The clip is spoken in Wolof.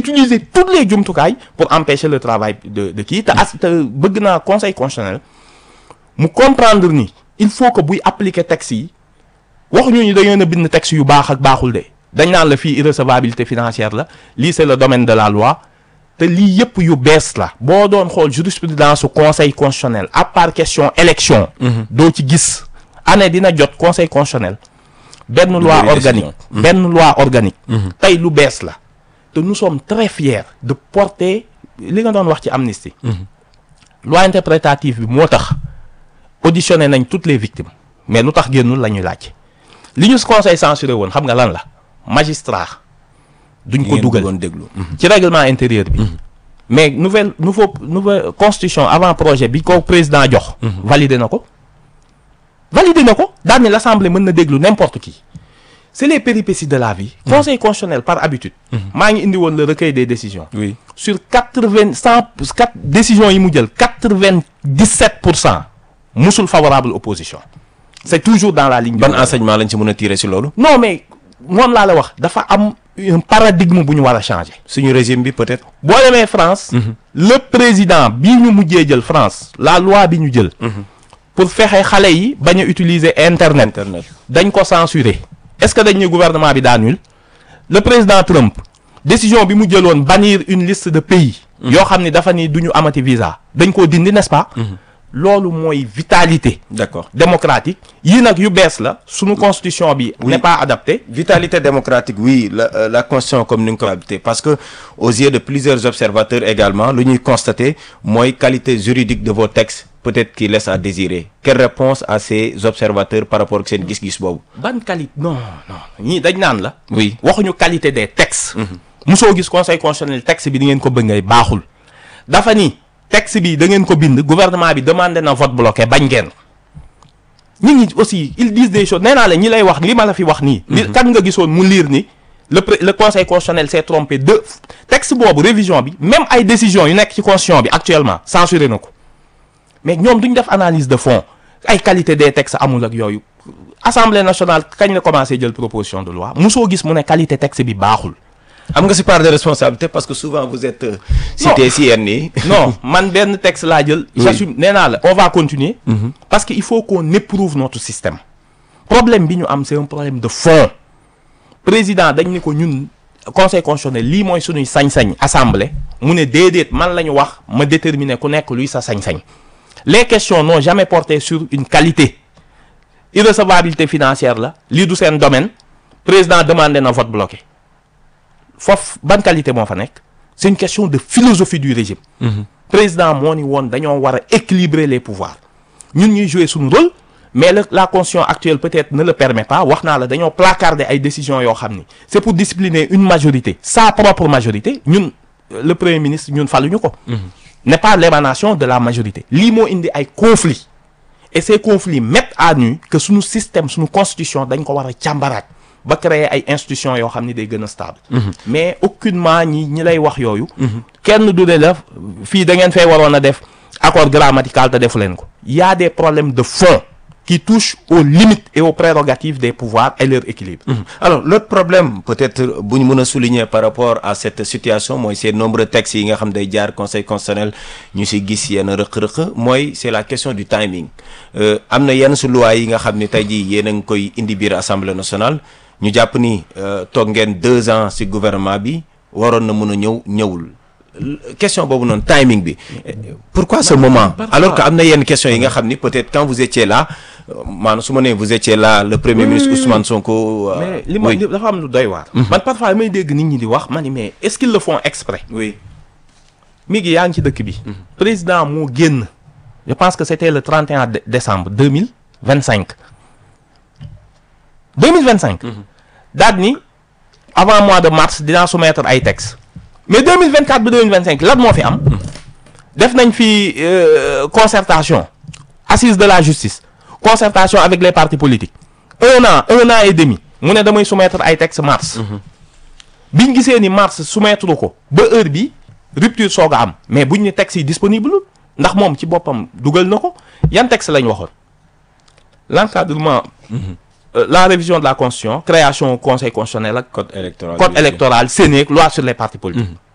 utiliser toutes les jumtukaay pour empêcher le travail de de kii te as te bëgg naa conseil constitutionnel mu comprendre ni il faut que buy appliquer texte yi waxuñu ni dañoo a bind texte yu baax ak baaxul de dañ naan la fii irrecevabilité financière la lii c'est le domaine de la loi te lii yëpp yu bees la boo doon xool jurisprudence su conseil constitutionnel à part question élection doo ci gis année dina jot conseil constitutionnel benn loi bëri organique décision. benn loi organique tey lu bees la te nous sommes très fiers de porter li nga doon wax ci amnistie loi interprétative bi moo tax auditionné nañ toutes les victimes mais lu tax génnul la ñuy laaj li ñu conseil censuré woon xam nga lan la magistrat duñ ko ngeen dugal bëggoon déglu. ci règlement intérieur bi mais nouvelle nouveau nouvelle constitution avant projet bi ko président jox validé na ko validé na ko daal ni l'assemblée mën na déglu n'importe qui c'est les péripéties de la vie conseil constitutionnel par habitude maa ngi indi woon le recueil des décisions oui sur quatre-vingt cent quatre décisions yi mu jël quatre-vingt-dix-sept pour cent musul favorable opposition c'est toujours dans la ligne du ban enseignement lañ ci mën a tirer si loolu. non mais moom laa la wax dafa am un paradigme bu ñu war a changer suñu régime bi peut-être. boo demee France le président bii ñu mujjee jël France la loi bi ñu jël pour fexe xale yi bañ a utiliser internet internet. dañ ko censurer est-ce que dañ ne gouvernement bi daa nul le président Trump décision bi mu jëloon bannir une liste de pays yoo xam ni dafa ni du ñu amati visa dañ koo dindi n'est-ce pas loolu mooy vitalité d'accord. démocratique yii nag yu bees la sunu constitution bi n'est pas adaptée Vitalité démocratique, oui, la, euh, la Constitution comme nous habité parce que aux yeux de plusieurs observateurs également, lu ñuy constater mooy qualité juridique de vos textes peut-être qui laisse à désirer. Quelle réponse à ces observateurs par rapport ak seen gis-gis boobu? ban qualité non non ñii dañ naan la Oui. waxuñu qualité des textes mosoo gis conseil constitutionnel texte bi di ngeen ko bëggee baaxul dafa ni texte bi da ngeen ko bind gouvernement bi demandé na vote bloqué bañ ngeen nit ñi aussi ils disent des choses nee naa la ñi lay wax li ma la fi wax nii li kan nga gisoon mu lire ni le pré- le conseil constitutionnel s'est trompé de texte boobu révision bi même ay décisions yu nekk ci constitution bi actuellement censuré na ko mais ñoom duñ def analyse de fond ay qualité des textes amul ak yooyu assemblée nationale kañ la commencé jël proposition de loi mosoo gis mu ne qualité texte bi baaxul am nga si part de responsabilité parce que souvent vous êtes euh, cité si yenn yi. non man benn texte laa jël j'assume nee naa la on va continuer parce que il faut qu'on éprouve notre système problème bi ñu am c'est un problème de fond président dañ ni ko ñun conseil constitutionnel lii mooy suñuy sañ-sañ assemblée mu ne déedéet man la ñu wax ma déterminer ku nekk luy sa sañ-sañ les questions n'ont jamais porté sur une qualité irrecevabilité financière la lii du seen domaine président demandé na vote bloqué foofu ban qualité moo fa nekk c'est une question de philosophie du régime président moo ni woon dañoo war a équilibrer les pouvoirs ñun ñuy jouer suñu rôle mais la la constitution actuelle peut-être ne le permet pas wax naa la dañoo placarder ay décisions yoo xam ni c'est pour discipliner une majorité sa propre majorité ñun euh, le premier ministre ñun faluñu ko n'est pas l'émanation de la majorité lii moo indi ay conflits et ces conflits mettent à nu que suñu système suñu constitution dañ ko war a càmbaraat ba créer ay institutions yoo xam ni day gën a stable mais aucunement ñi ñi lay wax yooyu kenn du ne la fii da ngeen fay waroon a def accord grammatical te defu leen ko y a des problèmes de fond qui touchent aux limites et aux prérogatives des pouvoirs et leur équilibre alors l'autre problème peut-être bu ñu mën a souligner par rapport à cette situation mooy ces nombreux textes yi nga xam day jaar conseil constitutionnel ñu si gis yenn rëq-rëq mooy c'est la question du timing Euh, am na yenn su loi yi nga xam ni tey jii yéen a ngi koy indi biir assemblée nationale ñu jàpp ni euh, toog ngeen deux ans si gouvernement bi waroon na mën a ñëw ñëwul L- question boobu noonu timing bi Euh, pourquoi ce moment parfois- alors que am na yenn question yi nga xam ni peut-être quand vous étiez là euh, maanaam su ma nee vous étiez là le premier ministre Ousmane Sonko euh, mais li ma oui. li- dafa am lu doy waar man parfois may dégg nit ñi di wax ma ni mais est-ce qu'ils le font exprès oui mi ngi yaa ngi ci dëkk bi président moo génn je pense que c'était le 31 dé- décembre 2025 2025 daal ni avant mois de mars dinaa soumettre ay textes mais 2024 ba 2025 lan moo fi am def nañ fi euh, concertation assise de la justice concertation avec les partis politiques un an un an et demi mu ne damay soumettre ay textes mars biñ gisee ni mars soumettre ko ba heure bi rupture soog a am mais buñ ne texte yi disponible ndax moom ci boppam dugal na ko yan texte lañ waxoon l'encadrement euh, la révision de la constitution création conseil constitutionnel ak code électoral code électoral Sénat loi sur les partis politiques